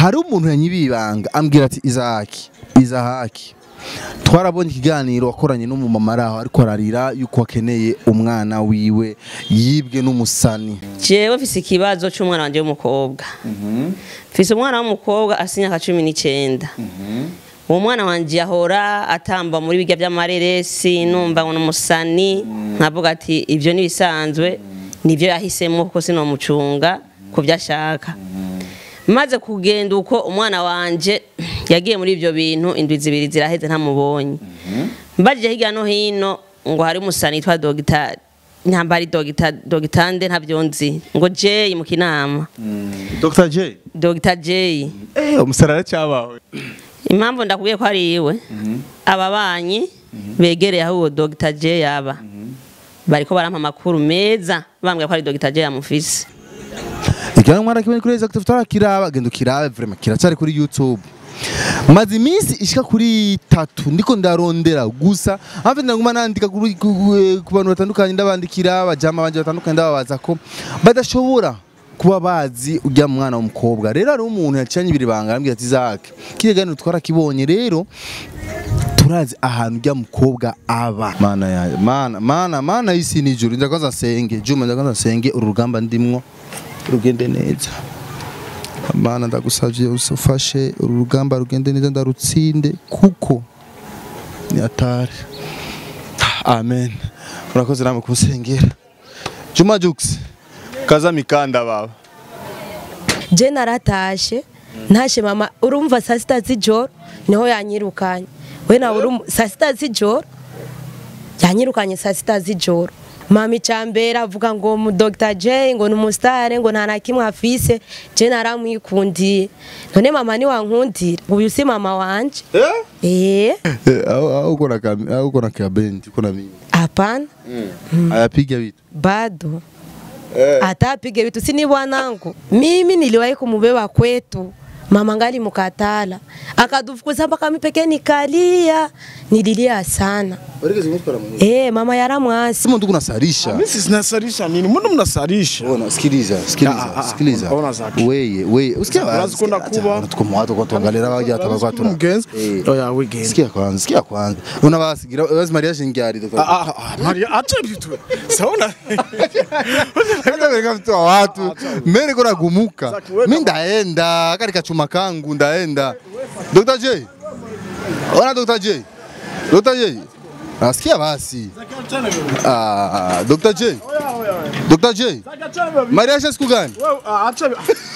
hari umuntu yanyibiye ibanga ambwira ati izahaki izahaki twarabonye ikiganiro wakoranye n'umumama ari aho ariko ararira yuko akeneye umwana wiwe yibwe n'umusani jewe mfise ikibazo c'umwana wanje w'umukobwa mfise umwana w'umukobwa afise imyaka cumi n'icenda uwo mwana wanje yahora atamba muri birya vy'amareresi numva ngo n'umusani nkavuga ati ivyo nibisanzwe nivyo yahisemo kuko sinomucunga ku vyo ashaka maze kugenda uko umwana wanje yagiye muri ivyo bintu indwi zibiri ziraheze ntamubonye mbajije hirya no hino ngo hari umusani yitwa dogitari nyamba ari dogita dogitande ntavyo nzi ngo Jay mu kinama Dr. J Dr. Jay eh umusarara cyabawe impamvu ndakubwiye ko ari iwe ababanyi begereye aho uwo Dr. Jay yaba bariko barampa amakuru meza bambwira ko ari Dr. Jay amufise ikiganiro mwana kibonye kuri Exactive tarakiraba genda ukirabe vraiment kiracyari kuri YouTube maze iminsi ishika kuri tatu ndiko ndarondera gusa hafi ndaguma nandika kuri- ku ku bantu batandukanye ndabandikira abajama banje batandukanye ndababaza ko badashobora kuba bazi ujya mwana w'umukobwa rero hari umuntu yacanye ibiri banga arambwira ati Zake kiriya ganiro twarakibonye rero turazi ahantu ujya mukobwa aba mana ya mana mana mana y'isi n'ijuru ndakwaza nsenge juma ndakwaza nsenge uru rugamba ndimwo rugende neza mana ndagusavye ufashe uru rugamba rugende neza ndarutsinde kuko ni atari amen urakoze namwe kumusengera juma jux kaza mikanda baba je naratashe ntashe mama urumva saa sita z'ijoro niho yanyirukanye we nawe urumva saa sita z'ijoro yanyirukanye saa sita z'ijoro mama icambere avuga ngo mu Dr. J ngo ni umusitare ngo nta na kimwe afise je naramwikundiye none mama ni wankundira uyu si mama wanje eh au uko na kam- au uko na kabendi uko na mimi hapana ayapiga vitu bado hata apige vitu si ni bwanangu mimi niliwahi kumubeba kwetu mama ngali mukatala akadufukuza mpaka mipeke nikalia nililia sana Warigeze kumutwara mu eh mama yaramwasi Sema ndugu nasarisha Mimi sinasarisha nini? Mbona mnasarisha? Ona, sikiliza, sikiliza, Ah, ah, ah, sikiliza. ona zake. Weye, weye, usikia Urazi ko ndakuba. Tuko mu watu kwa tuangalia baje atabagwa tura. Mugenzi. Eh. Oya wigenda. Sikia kwanza, sikia kwanza. Una basigira, bazi Maria shingyari Ah, dokta. ah, ah, Maria acha vitu. Saona? Hata weka mtu wa watu. Mimi niko nagumuka. Zaki, weka Mimi ndaenda, kari kachuma kangu ndaenda. Dr. J. Ona Dr. J. Dr. J. Nasikia basi. Ah, Dr. J. Dr. J. Maria acha siku gani? Wewe ah, acha.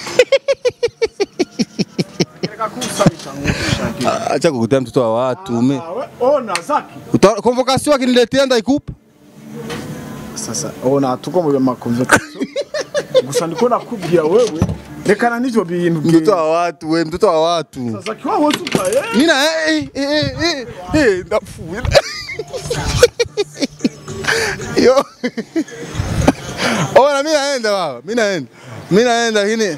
Nataka kusalisha nguvu. Acha kukutea mtoto wa watu. Me. Ona Zaki. Uta- Convocation akiniletea ndaikupa. Sasa ona tuko mu makonversation. Gusa ndiko nakubwira wewe rekana n'ivyo bintu. Mtoto wa watu, we mtoto wa watu. Sasa kiwa wote upaye. Mina eh eh eh eh eh ndapfuye. Yo. Ona mimi naenda baba, mimi naenda. Mimi naenda lakini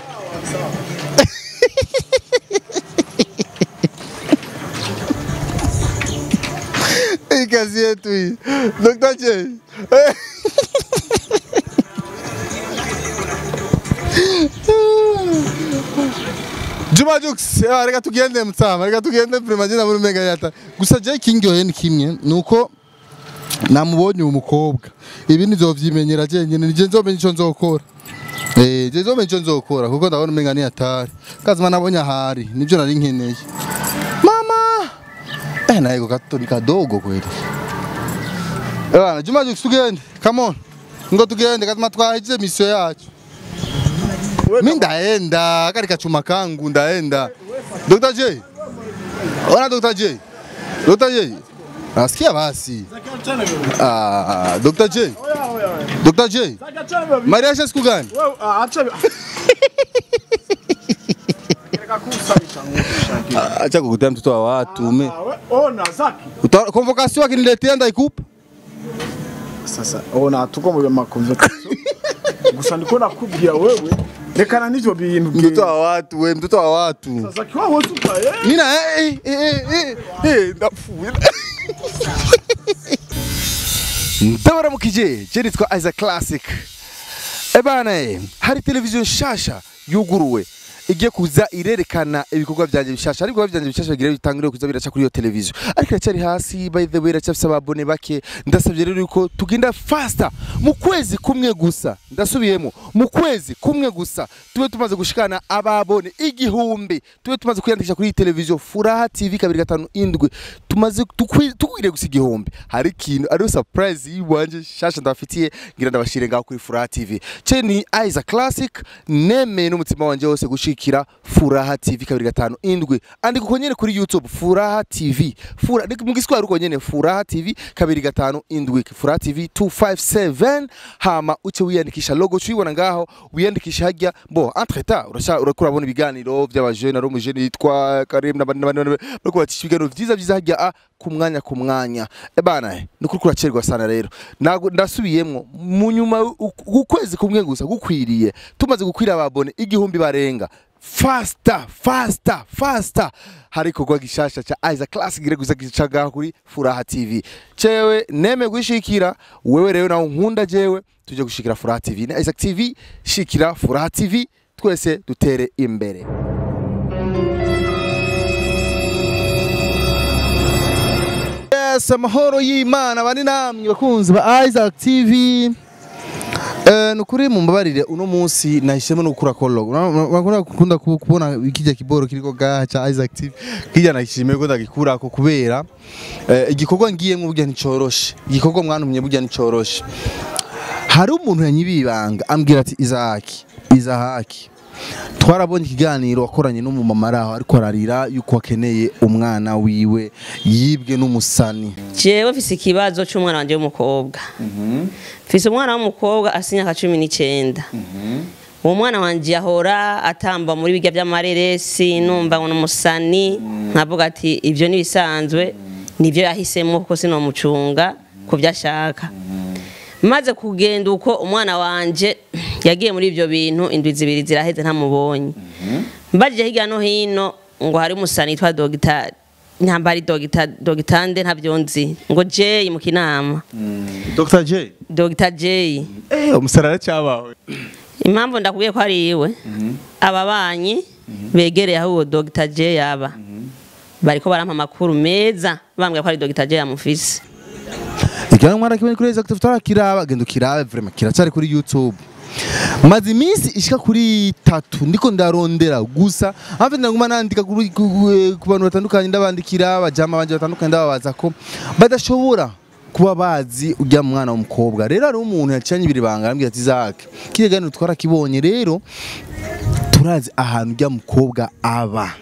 Hii kazi yetu hii. Dr. J. Eh. Juma Jux, eh, reka tugende mtsama, reka tugende prima jina muri mega yata. Gusa je kingoye ni kimwe nuko namubonye uwo mukobwa. Ibi nizovyimenyera je nyene nije nzomenya ico nzokora. Eh, je nzomenya ico nzokora kuko ndabona umenga ni atari. Kazima nabonye ahari, nivyo nari nkeneye. Mama! Eh, naye gato ni kadogo kweli. Eh, bana Juma Jux tugende. Come on. Ngo tugende kazima twahize mission yacu. Mi ndaenda kari kachuma kangu ndaenda. Dr. J. Ona Dr. J. Dr. J. Nasikia basi. Ah, Dr. J. Dr. J. Maria acha siku gani? Wewe ah, acha. Nataka kusalisha nguvu. Acha kukutea mtoto wa watu. Me. Ona Zaki. Uta- Convocation akiniletea ndaikupa. Sasa ona tuko mu makonversation. Gusa ndiko nakubwira wewe rekana n'ivyo bintu. Mtoto wa watu, we mtoto wa watu. Sasa kiwa wote upaye. Mina eh eh eh eh eh ndapfuye. Ndabaramukije, je nitwa Isaac Classic. Ebana, hari televiziyo nshasha yuguruwe igiye kuza irerekana ibikorwa byanjye bishasha ariko ibikorwa byanjye bishasha bigira bitangire kuza biraca kuri iyo televiziyo ariko iracyari hasi by the way iracyafise ababone bake ndasabye rero yuko tugenda faster mu kwezi kumwe gusa ndasubiyemo mu kwezi kumwe gusa tube tumaze gushikana ababone igihumbi tube tumaze kwiyandikisha kuri iyi televiziyo furaha tv kabiri gatanu indwi tumaze tukwi- tukwiriye gusa igihumbi hari ikintu ariyo surprise yiwanje shasha ndabafitiye ngira ndabashire ngaho kuri furaha tv ce ni Isaac Classic nemeye n'umutima wanje wose gushikira furaha tv kabiri gatanu indwi andika uko nyene kuri youtube furaha tv Fura, ni mu giswahili uko nyene furaha tv kabiri gatanu indwi furaha tv 257 hama uce wiyandikisha logo cuyibona ngaho wiyandikisha hajya bo entre temps urasha urakura urabona ibiganiro by'abajene ari umujene yitwa Karim n'abandi n'abandi bariko batisha ibiganiro vyiza vyiza hajya a ku mwanya ku mwanya e bana ni kuri kuracerwa sana rero Nago- ndasubiyemwo mu nyuma u- ukwezi kumwe gusa gukwiriye tumaze gukwira ababone igihumbi barenga faster faster faster hari ikorwa gishasha cha Isaac Classic gire gusa gicaga kuri Furaha TV cewe neme gushikira wewe rero nawe nkunda jewe tuje gushikira Furaha TV na Isaac TV shikira Furaha TV twese dutere imbere Yes, amahoro y'Imana bari namwe bakunzi ba Isaac TV Eh, nukuri mumbabarire uno munsi nahisemo no gukura kologo bakunda kukunda ku- kubona ikijya kiboro kiriko gaha cha Isaac TV kijya nashimiye ko ndagikurako kubera eh, igikorwa ngiyemwe burya nticoroshe igikorwa mwantumye burya nticoroshe hari umuntu yanyibibanga ambwira ati Isaac Isaac twarabonye ikiganiro wakoranye n'umumama ari aho ariko ararira yuko akeneye umwana wiwe yibwe n'umusani jewe mfise ikibazo c'umwana wanje w'umukobwa mfise umwana w'umukobwa afise imyaka cumi n'icenda uwo mwana wanje yahora atamba muri birya vy'amareresi numva ngo n'umusani nkavuga ati ivyo nibisanzwe nivyo yahisemo kuko sinomucunga ku vyo ashaka maze kugenda uko umwana wanje yagiye muri ivyo bintu indwi zibiri ziraheze ntamubonye mbajije hirya no hino ngo hari umusani yitwa dogitari ntamba ari dogita dogitande ntavyo nzi ngo Jay mu kinama Dr. J Dogita Jay eh umusarara cyabawe impamvu ndakubwiye ko ari iwe ababanyi begereye aho uwo Dogita Jay yaba bariko barampa amakuru meza bambwira ko ari Dogita Jay yamufise ikiganiro mwana kimwe kuri Exactive tarakiraba genda ukirabe vraiment kiracyari kuri YouTube maze iminsi ishika kuri tatu ndiko ndarondera gusa hafi ndaguma nandika kuri- ku eh, ku bantu batandukanye ndabandikira abajama banje batandukanye ndababaza ko badashobora kuba bazi ujya mwana w'umukobwa rero hari umuntu yacanye ibiri banga arambwira ati Isaac kiriya kiganiro twarakibonye rero turazi ahantu ujya mukobwa aba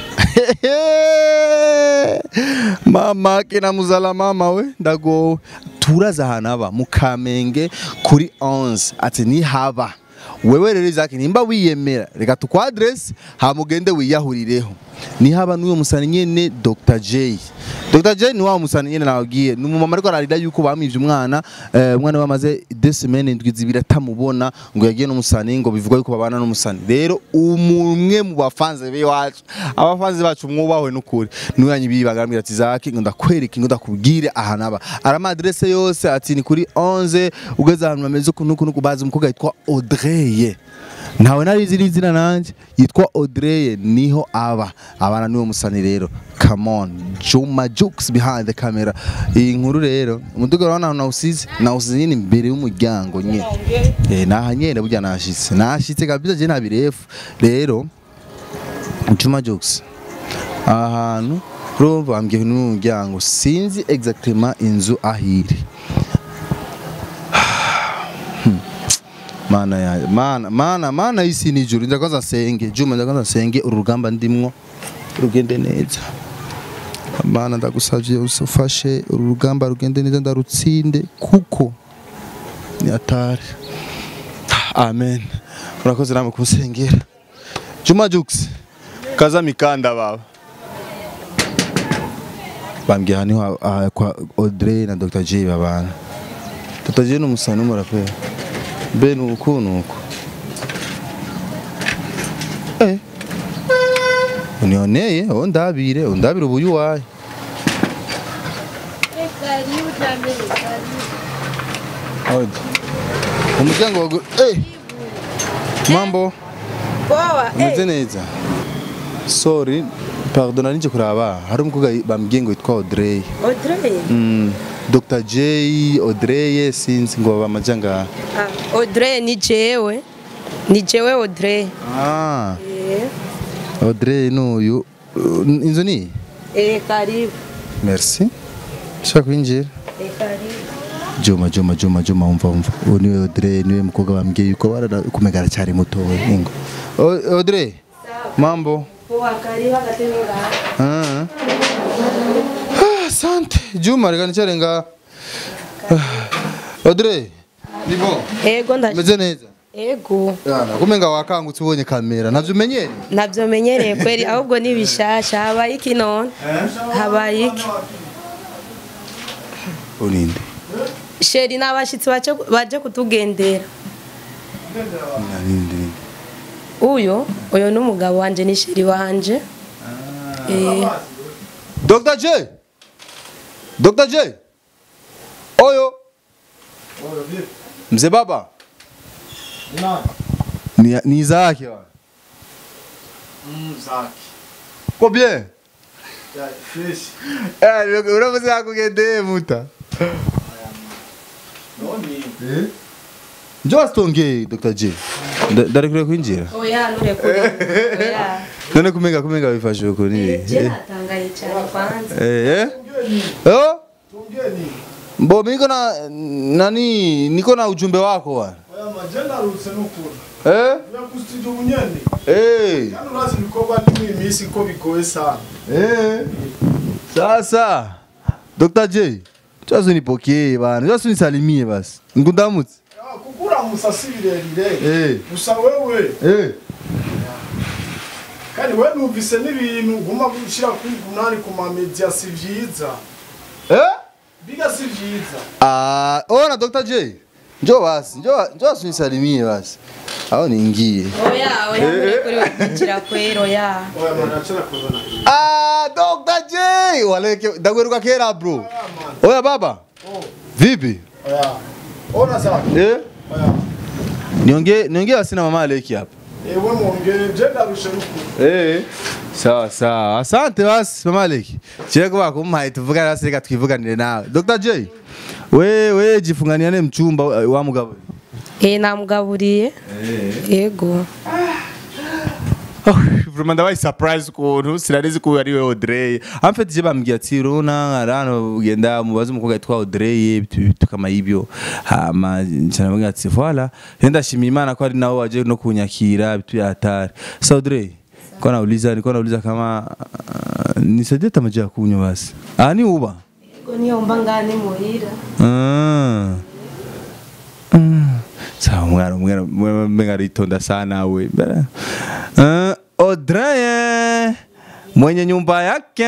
mama kina muzala mama we ndagowe turaza ahantu aba mu kamenge kuri 11 ati ni haba wewe rero Isaac nimba wiyemera reka tukwa address hamugende wiyahurireho ni haba n'uyo musani nyene Dr J Dr J ni wa musani nyene nababwiye ni umumama ariko ararira yuko bamwivye umwana eh, umwana bamaze deux semaines indwi zibiri atamubona ngo yagiye n'umusani ngo bivugwa yuko babana n'umusani rero umwe mu bafanze be wacu abafanze bacu mwubahwe n'ukuri niwe yanyibiye bagambira ati Isaac ngo ndakwereke ngo ndakubwire ahantu aba arama adresse yose ati ni kuri 11 ugeze ahantu bameze ukuntu ukuntu kubaza umukobwa yitwa Audrey ntawe narizi n'izina nanjye yitwa Audrey niho aba abana niwo musani rero come on Juma Jux behind the camera iyi nkuru rero umuduga urabona ahantu nawusize nawusize nyine imbere y'umuryango nyine eh naha nyene burya nashitse nashitse kabisa je ntabirefu rero Juma Jux ahantu urumva bambwiye n'umuryango sinzi exactement inzu ahiri mana ya mana mana mana y'isi n'ijuru ndakwanza nsenge juma ndakwanza nsenge uru rugamba ndimwo rugende neza mana ndagusavye usufashe uru rugamba rugende neza ndarutsinde kuko ni atari amen urakoze namwe kumusengera juma jux kaza mikanda baba bambwiye aha niho aha kwa Audrey na Dr J babana Dr J ni umusani n'umuraperi mbe ni uku ni uku eh unioneye uwo ndabire uwo ndabire ubuyu waye Oje. umuryango wagu eh mambo poa umeze eh, neza sorry pardon nari nje kuraba hari umukobwa bambwiye ngo yitwa Audrey Audrey Mm, Dr J Audrey sinzi ngo bamaja ngaha ah, Audrey ni jewe ni jewe Audrey ah eh Audrey n'uyu Uh, inzu ni iyi? eh karibu merci shaka kwinjira eh karibu Juma Juma Juma Juma umva umva uwo niwe Audrey niwe mukobwa bambwiye yuko barara kumega aracyari muto we ingo O- Audrey mambo poa karibu agatebe ngaha Ah. Ah, Asante Juma reka nicare nga Audrey ni bon ego ndaje meze neza ego Yana kumenga wakangutse ubonye kamera navyo umenyere nabyo menyereye kweli ahubwo ni bishasha habaye iki none habaye iki uninde sheri n'abashitsi baje baje kutugendera ninde uyo uyo ni umugabo wanje ni sheri wanje eh Dr J Dr J Oyo Mzee baba ni ni Isaac wa Ko bien Eh uravuze akugendeye muta Njoo asitongeye Dr J Ndarekure kwinjira oya nurekure oya None kumenga kumenga bifashe uko ni je natangaye cyane kwanza Eh eh Oh Mbo miko na nani niko na ujumbe wako wa narutse n'ukuri Eh yakusitije ubunyene Eh kandi urazi ibikorwa n'imwe minsi ko bigoye sana Eh Sasa Dr J Chazo nipokee bana Chazo nisalimie basi Ngundamutse Ah, kuko uramusa si birerire Eh gusa wewe Eh kandi we numvise n'ibintu guma gushyira kuri umunani ku mamedia si vyiza Eh biga si vyiza Ah ona Dr J Njoo basi njoo njoo asinisalimie basi Aho niingie oya oya nurekure kwinjira kwero oya oya mwana achana kuzana Ah Dr J waleke ndagweruka kera bro Oya baba oh Vipi oya ona sawa Eh oya Niongee niongee basi na mama Aleki hapa ewe mwongere je ndarushe n'ukuri Eh. Sawa sawa. Asante basi Mama Aleki. Cheko bako muhaye tuvugane basi reka twivuganire nawe. Dr. J. We we jifunganiane mchumba uh, wa mugabo. eh namugaburiye ego Oh, vraiment ndabaye surprise ukuntu sinarizi ko ari we Audrey. En fait je bambwiye ati rona arano ugenda mubaze umukobwa yitwa Audrey bitu kama hivyo. Hama ncanabwira ati voilà. Yenda shimira Imana ko ari nawe waje no kunyakira bitu ya hatari. So Audrey Kwa nauliza nilikuwa nauliza kama uh, nisaidie tamaji ya kunywa basi. Ah ni uba. ego niyo ngani muhira Ah. Mm. Sawa mwana mwana mwenga ritonda sana we. Uh, Audrey mwenye nyumba yake.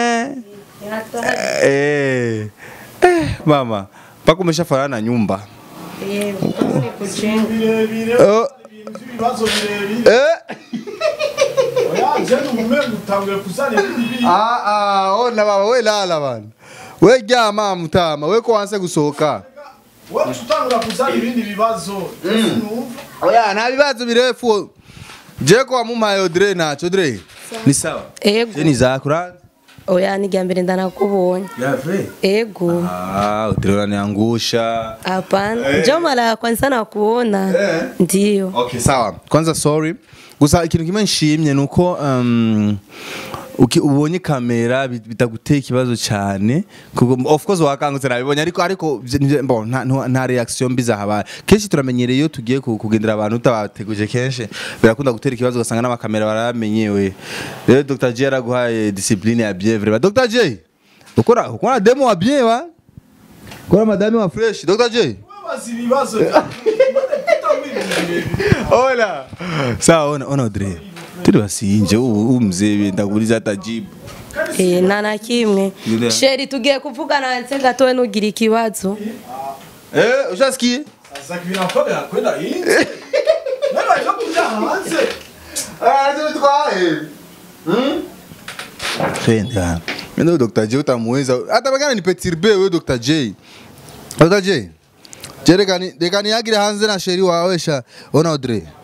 Eh. Eh, mama. Paka umeshafanana na nyumba. ego ni kujenga birebire Oh. ibintu by'ibibazo birebire Eh. oya je n'umumengo utanguye kuzana ibindi bintu Ah ah, ona baba we lala bana. We ryama mutama, we ko wanse gusohoka. wowe utangura kuzana ibindi bibazo sinumva Oya, nta bibazo birefu. Je ko wamumpaye Audrey nacho Audrey. Ni sawa. ego Je ni zakura. oya ni mbere ndanakubonye Ya vrai. ego Ah, Audrey unaniangusha. hapana njo mara ya kwanza nakuona ndiyo Okay, sawa. Kwanza sorry. Gusa ikintu kimwe nshimye nuko um, uki ubonye kamera bit- bitaguteye ikibazo cyane kuko of course wakangutse nabibonye ariko ariko vye- nivyo- bon nta, nta- nta reaction mbi zahabaye kenshi turamenyereye iyo tugiye ku- kugendera abantu utabateguje kenshi birakunda gutera ikibazo ugasanga n'amakamera baramenyewe rero Dr J yaraguhaye discipline ya bien vraiment Dr J ukora ukora demo wa bien wa ukora madame wa fresh Dr J wabaza ibibazo byawe utangura ibintu birebire Hola. Sawa ona ona Audrey. Turi basinje ubu umzee ndakuliza hata jibu. Eh, nta na kimwe Yule. sheri tugiye kuvugana nse gatowe nugira ikibazo Eh, ushasikie? sasa binakorera kwenda hanze nawe baje kujya hanze Ah, ndio twae. Hmm? Fenda. Ndio Dr. J utamuweza. Hata bagana ni perturbe wewe Dr. J. Dr. J. Jere kani de kani yagira hanze na sheri wawe sha ona Audrey.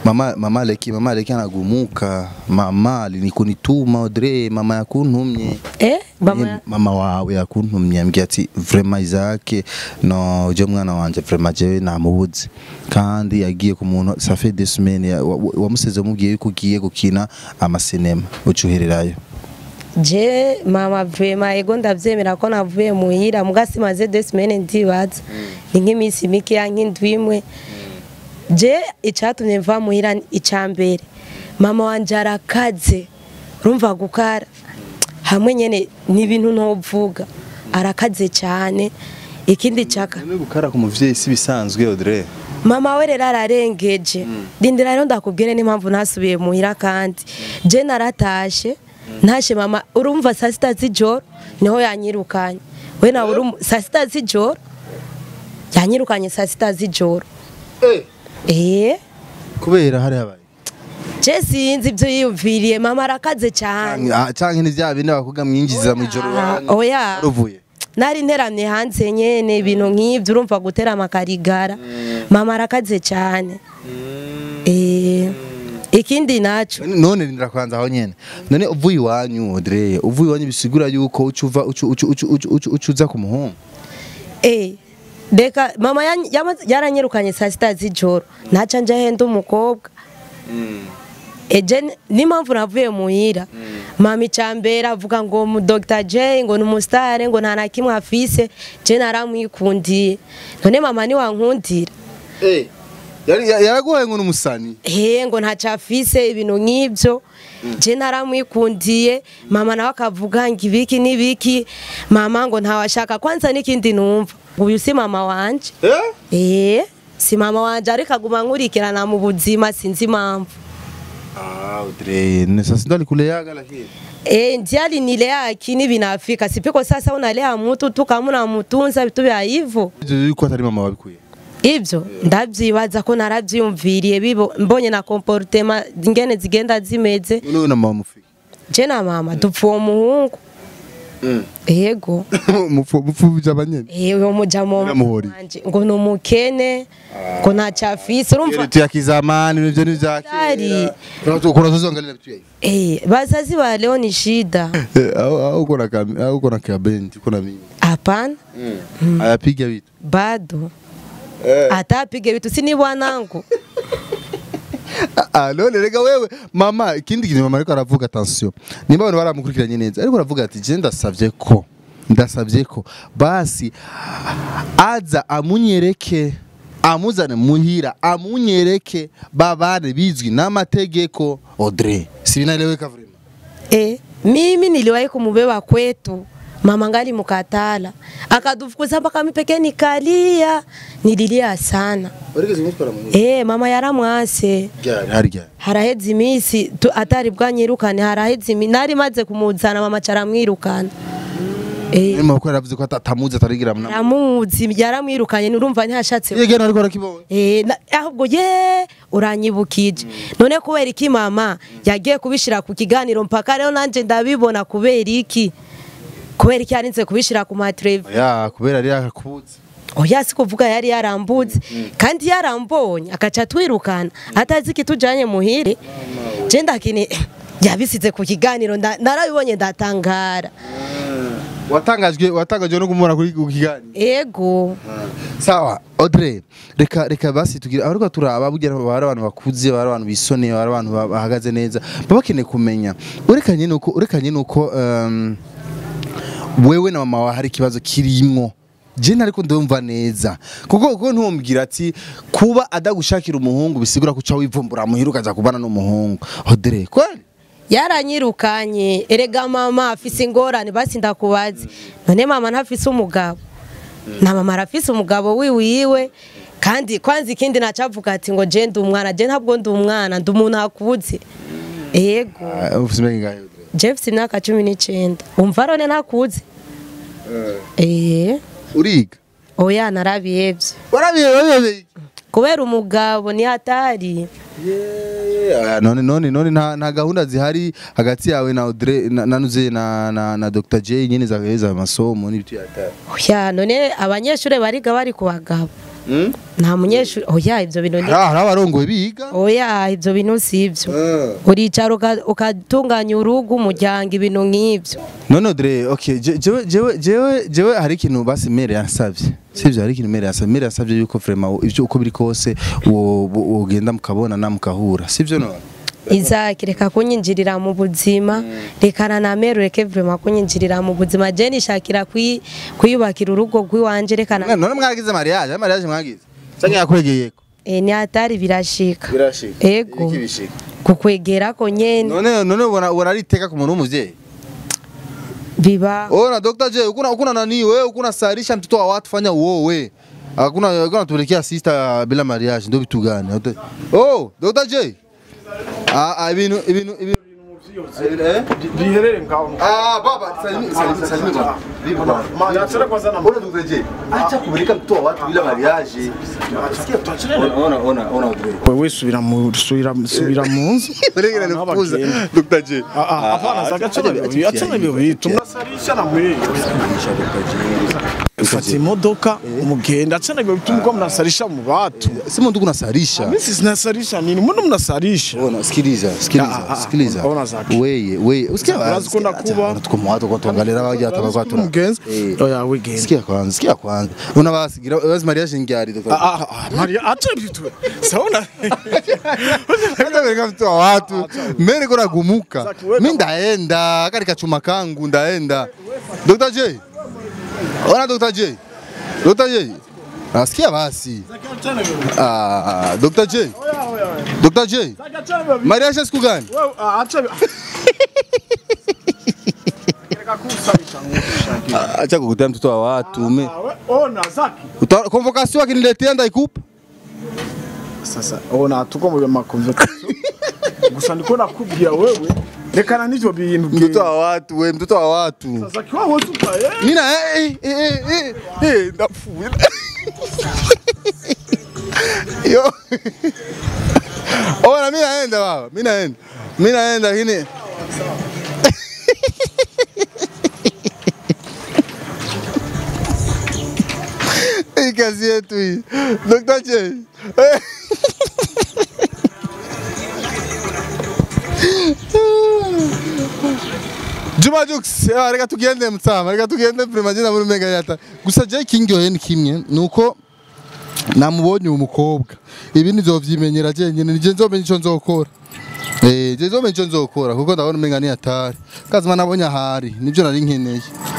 mama mama Leki mama Leki anagumuka mama alinikunituma Audrey mama yakuntumye eh mama Ye- mama wawe yakuntumye ambwiye ati vraiment Isaac no je mwana wanje vraiment jewe namubuze kandi yagiye ku muntu ça fait des semaines ya- wa- wa- wamuseze mubwiye yuko ugiye gukina amasinema ucuhererayo je mama vrema ego ndavyemera ko navuye muhira muga simaze deux semaines ndibaza ni nk'iminsi mike ya nk'indwi imwe je icatumye mva muhira ica mbere mama wanje arakaze urumva gukara hamwe nyene ni ibintu ntovuga arakaze cyane ikindi caka None gukara ku muvyeyi si bisanzwe Audrey mama we rero ararengeje rindira rero ndakubwire n'impamvu ntasubiye muhira kandi je naratashe ntashe mama urumva saa sita z'ijoro niho yanyirukanye we nawe urum- saa sita z'ijoro yanyirukanye saa sita z'ijoro eh kubera hari habaye je sinzi ibyo yiyumviriye mama arakaze cyane Ah, canke ni vya bindi bakuga mwinjiza mu ijoro Ah, oya ruvuye nari nteramye hanze nyene ibintu nk'ibyo urumva guterama akarigara mama arakaze cyane eh ikindi naco none rindira kwanza aho nyene none uvuye iwanyu Audrey uvuye iwanyu bisigura yuko ucuva ucu ucu ucu ucu ucu ucuza ku muhungu Eh, reka mama yan- yama- yaranyirukanye saa sita z'ijoro ntaca nja henda umukobwa eje ni- n'impamvu navuye muhira mama icambere avuga ngo mu Dr J ngo ni umusitare ngo nta na kimwe afise je naramwikundiye none mama niwankundira Yari- ya- yaraguhaye ngo n'umusani he ngo ntaco afise ibintu nk'ibyo je naramwikundiye mama nawe akavuga ngo ibiki n'ibiki mama ngo ntawashaka kwanza n'ikindi numva uyu si mama wanje Eh, si mama wanje ariko aguma nkurikirana mu buzima sinzi impamvu Ah, Audrey, ne sasa ndo alikuleaga lakini. Eh, ndiali nilea akini vinafika sipiko sasa unalea mtu tu kama unamutunza vitu vya hivyo Ivyo yuko atari mama wabikuye. ivyo ndavyibaza ko naravyiyumviriye bibo mbonye na comportement ingene zigenda zimeze None na mama mufiki. je na mama dupfa uwo muhungu yego Mupfu mupfu byabanyene. Eh, uyo mujamo Biramuhori. wanje ngo ni umukene ngo ntacyo afise urumva Yetu ya kizamani nivyo ni vyake. Dari. Kuna tuzongelea vitu hivi. Eh, bazazi ba leo ni shida Au au kuna kam au kuna kabendi kuna mimi. hapana Ayapiga vitu. bado hata apige vitu si ni bwanangu Ah, none rega wewe mama ikindi kintu mama ariko aravuga attention. Nimba abantu baramukurikiranye neza ariko aravuga ati je ndasavye ko ndasavye ko basi aza amunyereke amuzane muhira amunyereke babane bizwi n'amategeko Audrey si binaeleweka vraiment eh, mimi niliwahi kumubeba kwetu mama ngali mukatala akadufukuza mpaka mipeke nikalia nililia sana Urigeze kumutwara muhira eh, mama yaramwase Ryari harya haraheze iminsi tu- atari bwanyirukane haraheze imi nari maze kumuzana mama caramwirukana eh, Mama ko yaravuze ko atamuzi atarigira mna aramuzi yaramwirukanye nurumva ntiyashatse Yegena ariko arakibonye Eh, na- ahubwo ye uranyibukije none kubera iki mama yagiye kubishira ku kiganiro mpaka rero nanje ndabibona kubera iki kubera iki yarinze kubishira ku matelevi ya kubera ari akakubuze oya si kuvuga yari yarambutse kandi yarambonye akaca twirukana atazi kitujanye muhire je ndakini yabisize ku kiganiro nda- narabibonye ndatangara watangajwe watangajwe no kumubona kuri ku kiganiro ego sawa Audrey reka reka basi tugira ariko turaba bugira bari abantu bakuze bari abantu bisoneye bari abantu ba- bahagaze neza baba bakeneye kumenya urekanye nuko urekanye nuko um, wewe na mama wawe hari ikibazo kirimwo je ntariko ndumva neza kuko kuko ntumbwira ati kuba adagushakira umuhungu bisigura ko uca wivumbura muhira ukaza kubana n'umuhungu Audrey kweli yaranyirukanye erega mama afise ingorane basi ndakubazi none mama ntafise umugabo na mama arafise umugabo wiwiwe kandi kwanza ikindi nacavuga ati ngo je ndi umwana je ntabwo ndi umwana ndi umuntu akuze ego Ah, ufise imyaka ingahe Audrey je mfise imyaka cumi n'icenda umva rone ntakuze eh uriga oya narabihevye warabiye warabiye kubera umugabo ni hatari Ah, none none none nta nta gahunda zihari hagati yawe na Audrey na na nuze na na, na Dr J nyene zagaheza amasomo n'ibiti yata oya none abanyeshuri bariga bari ku bagabo nta munyeshuri oya ibyo bintu ni hari abarongoye biga oya ibyo bintu si ibyo uricara uka- ukatunganya urugo umuryango ibintu nk'ibyo none dre okay je- jewe jewe jewe jewe hari ikintu basi mere yansavye sivyo hari ikintu mere yansavye mere yansavye yuko vraiment ivyo uko biri kose wo- wo- wogenda mukabonana mukahura sivyo none izaki reka kunyinjirira mu buzima rekana na meru reke vrema kunyinjirira mu buzima je nishakira kwi- kwiyubakira urugo rw'iwanje rekana none mwagize mariage ari mariage mwagize canke yakwegeyeko e, ni hatari birashika birashika Ego. Iki bishika kukwegerako nyene none none ubona ubona ari iteka ku muntu w'umuvyeyi biba ona Dr. J ukuna ukuna nani wewe ukuna sarisha mtoto wa watu fanya uowe hakuna hakuna tuelekea sister bila mariage ndio vitu gani oh Dr. J ah ah ibintu ibintu ibintu eh biherere ngaho ah baba salimi salimi salimi baba vipi baba Niachane kwanza na Ona Dr. J acha kupeleka mtoto wa watu bila mariage ona ona ona Dr. wewe subira mu subira subira mu nzu Uregera Abantu nifuza bagenda. Dr. J Ah, ah, hapana zagacana bibi achana bibi tunasarisha na mwe fata imodoka umugenda achana bibi tumko mnasarisha mu batu Sema ndugu nasarisha mimi sinasarisha nini mbona mnasarisha Ona sikiliza Ah, sikiliza ah, sikiliza ona zake. weye weye usikia Urazi ko nakuba. tuko watu kwa tuangalia waje atabakwa tuna mugenzi Eh. oya wigenda sikia kwanza sikia kwanza una basigira basi mariage ngiari Ah, Dr. ah, ah, Maria acha vitu saona Hata mtu wa watu mimi kuna gumuka Zaki, wewe mimi ndaenda kari kachuma kangu ndaenda Dr. J ona Dr. J Dr. J Nasikia basi ah Dr. J Dr. J mariage siku gani wewe ah, acha Reka kusarisha nguvu acha kukutea mtoto wa watu me ona zaki Uta- convocation akiniletea ndaikupa sasa ona tuko mu makonversation gusa ndiko nakubwira wewe rekana n'ivyo bintu mtoto wa watu we mtoto wa watu zaki wawe tupa eh mina eh eh eh eh eh ndafuye yo ona mimi naenda baba mimi naenda mimi naenda lakini hii kazi yetu hii Dr. J Eh. Juma Jux, ah, reka tugende mtsama, reka tugende prima jina muri mega yata. Gusa je kingoye ni kimwe nuko namubonye umukobwa. Ibi nizovyimenyera je nyene nije nzomenya ico nzokora. Eh, je nzomenya ico nzokora kuko ndabona umenga ni atari. Kazima nabonye ahari, nivyo nari nkeneye.